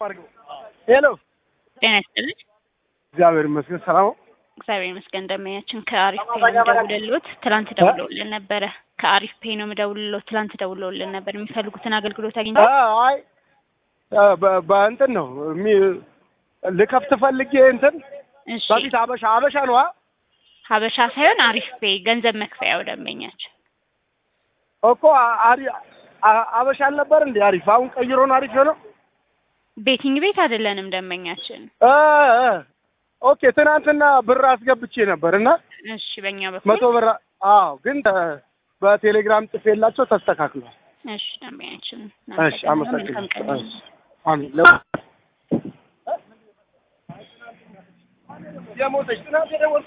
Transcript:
ሄሎ ጤና ይስጥልኝ። እግዚአብሔር ይመስገን ሰላም ነው። እግዚአብሔር ይመስገን። ደንበኛችን ከአሪፍ ፔ ነው የምደውልልዎት። ትላንት ደውለውልን ነበረ። ከአሪፍ ፔ ነው የምደውልልዎት። ትላንት ደውለውልን ነበር። የሚፈልጉትን አገልግሎት አግኝተው አ- አይ አ- በ- በእንትን ነው የሚ- ልከፍት ፈልጌ እንትን እሺ፣ በፊት አበሻ አበሻ ነው አ- ሀበሻ ሳይሆን አሪፍ ፔ ገንዘብ መክፈያው ደንበኛችን። እኮ አ- አሪ- አ- አበሻ አልነበር እንዴ አሪፍ አሁን ቀይሮ ነው አሪፍ የሆነው ቤቲንግ ቤት አይደለንም ደንበኛችን። እ እ ኦኬ ትናንትና ብር አስገብቼ ነበር እና እሺ፣ በእኛ መቶ በኩል ብር አዎ ግን ተ- በቴሌግራም ጽፌላቸው ተስተካክሏል እሺ፣ ደንበኛችን እሺ መልካም ቀን አመሰግናለሁ እሺ አሜን የሞተች ትናንት የደወልኩት